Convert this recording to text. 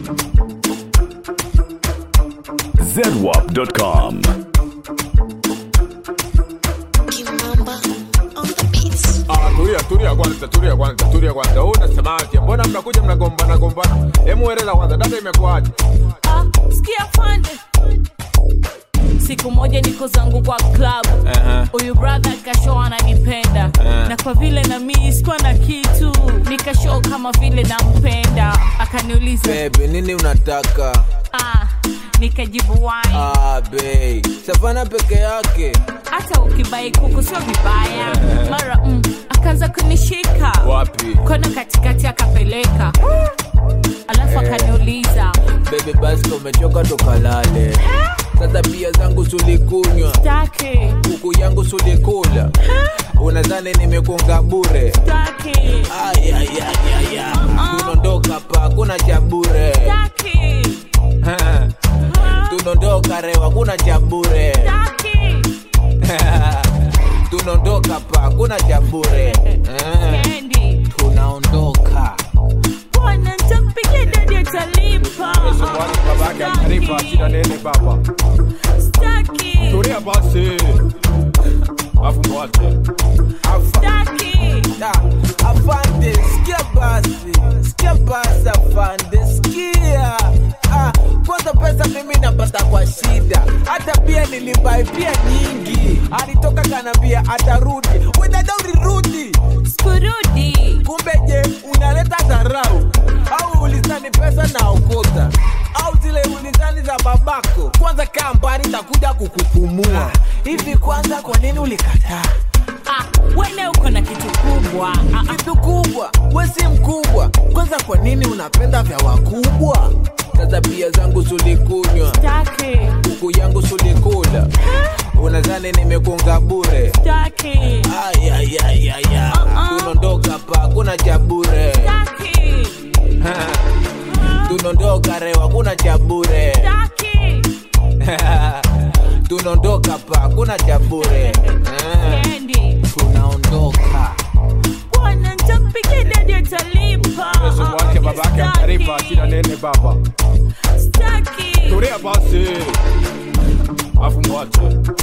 zedwap.com. Kimamba on the beats. Ah, tulia tulia kwanza, tulia kwanza, tulia kwanza. Wewe unasemaje? Mbona mnakuja mnagombana gombana? Hebu eleza kwanza, dada imekuaje? Ah, sikia fande siku moja niko zangu kwa club Aha. huyu brother kashow ananipenda Eh. na kwa vile na mimi sikuwa na kitu nikashow kama vile nampenda akaniuliza Baby, nini unataka? ah, nikajibu wine Ah, babe. Savana peke yake. hata ukibai kuku sio vibaya mara mm, akaanza kunishika Wapi? kona katikati akapeleka alafu akaniuliza Baby, basi kama umechoka tukalale. Sasa pia zangu sulikunywa, taki kuku yangu sulikula. Unadhani nimekunga bure? taki Ay, ay, ay, ay, ay. Tunaondoka hapa, hakuna cha bure. taki Tunaondoka rewa, hakuna cha bure. taki Tunaondoka hapa, hakuna cha bure. Eh, Kendi Tunaondoka. bwana nitakupigia dadi atalipa Swali babake ataripa shida nene baba. staki Tulia basi. Afu mwache. staki Da, afande sikia basi sikia basi afande sikia ah, kwanza pesa mimi napata kwa shida hata pia nilibai pia nyingi alitoka kanambia atarudi wedada ulirudi sikurudi kumbe je unaleta dharau au ulizani pesa na okota au zile ulizani za babako kwanza kaa mbali takuja kukupumua hivi kwanza kwa nini ulikataa ah, wene uko na kitu kubwa ah, ah, kitu kubwa we si mkubwa kwanza kwa nini unapenda vya wakubwa sasa pia zangu sulikunywa staki kuku yangu sulikula unadhani nimekunga bure staki Ay, ay, ay, ay, ay. tunaondoka pa kuna cha bure staki tunaondoka rewa kuna cha bure staki tunaondoka pa kuna cha bure Eh, Kendi tunaondoka bwana nitakupigia dadi atalipa Swali babake ataripa shida nene baba. staki Tulia basi. Afu mwache.